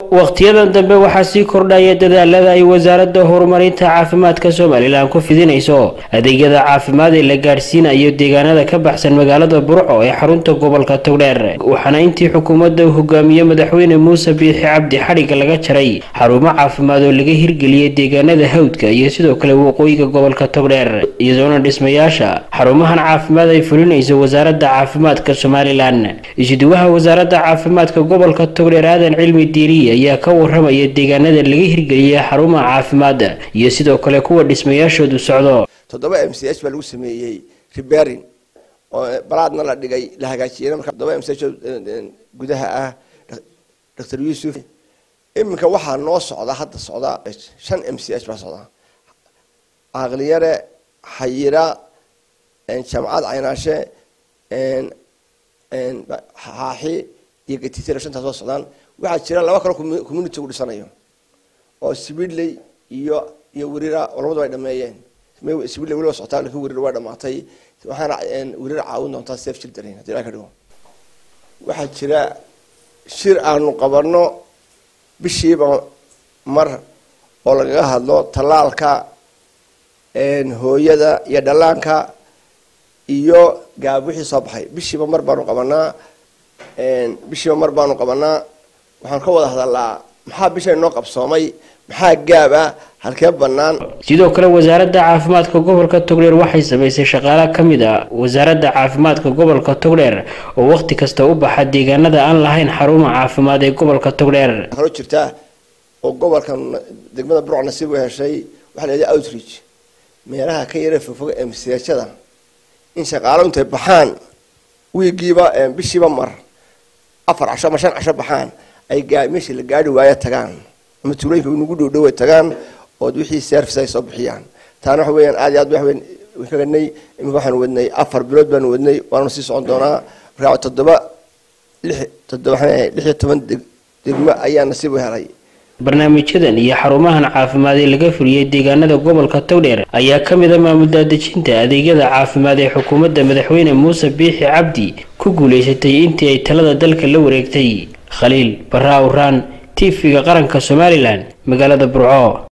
wakhtiyadan dambe waxaa sii kordhaya dadaalada ay wasaaradda horumarinta caafimaadka somalilan ku fidinayso adeegyada caafimaad ee la gaadhsiinayo deegaanada ka baxsan magaalada burco ee xarunta gobolka togdheer waxaana intii xukuumadda uu hogaamiye madaxweyne muuse biixi cabdi xadhigga laga jaray xarumo caafimaad oo laga hirgeliyey deegaanada hawdka iyo sidoo kale waqooyiga gobolka togdheer iyadoona dhismayaasha xarumahan caafimaad ay fulinayso wasaaradda caafimaadka somalilan isuduwaha wasaaradda caafimaadka gobolka togdheer aadan cilmi diiriye ayaa ka waramaya deegaanada laga hirgeliyey xarumaha caafimaadda iyo sidoo kale kuwa dhismayaashoodu socdo toddoba m c h baa lagu sameeyey riberin oo balaadna la dhigay la hagaajiyeyna marka toddoba m c h gudaha ah doctor yuusuf iminka waxaa noo socda hadda socda shan m c h baa socda aqliyare xayira jaamacad caynaashe xaaxi iyo gatitira shantaas soo socdaan waxaa jira laba kalo community gu dhisanayo oo sibidley iyo iyo werira oo labadu ay dhameeyeen sibidley weliba socotaa lakin werir waa dhamaatay waxaana werir caawin doontaa safe children hadii la ka dhigo waxaa jira shir aanu qabano bishiiba mar oo lagaga hadlo tallaalka hooyada iyo dhallaanka iyo gaab wixii soo baxay bishiiba mar baanu qabanaa bishiiba mar baanu qabanaa waxaan ka wada hadalaa maxaa bisha inoo qabsoomay maxaa gaab ah halkee banaan sidoo kale wasaaradda caafimaadka gobolka togdheer waxay samaysay shaqaale ka mid a wasaaradda caafimaadka gobolka togdheer oo wakhti kasta u baxa deegaanada aan lahayn xaruma caafimaad ee gobolka togdheer kaloo jirta oo gobolkan degmada burc nasiib u heshay waxaa la yidhaha outreach meelaha ka yara fogfog ee masiajada in shaqaalo intay baxaan wiigiiba bishiiba mar afar casho ama shan casho baxaan ay meeshii la gaari waayo tagaan ama tuulooyinka nagu dhowdhow ay tagaan ood wixii service ay soo bixiyaan taana waxa weeyaan aad iyo aad waxweyn ka gadnay imika waxaanu wadnay afar bilood baanu wadnay waanu sii socon doonaa markaa toddoba lix toddoba lix iyo toban degmo ayaa nasiib u helay barnaamijyadan iyo xarumahan caafimaad ee laga fuliyey deegaanada gobolka togdheer ayaa ka mid a maamuldaadejinta adeegyada caafimaad ee xukuumadda madaxweyne muuse biixi cabdi ku guulaysatay intii ay talada dalka la wareegtay khaliil barra awraan tv-ga qaranka somalilan magaalada burco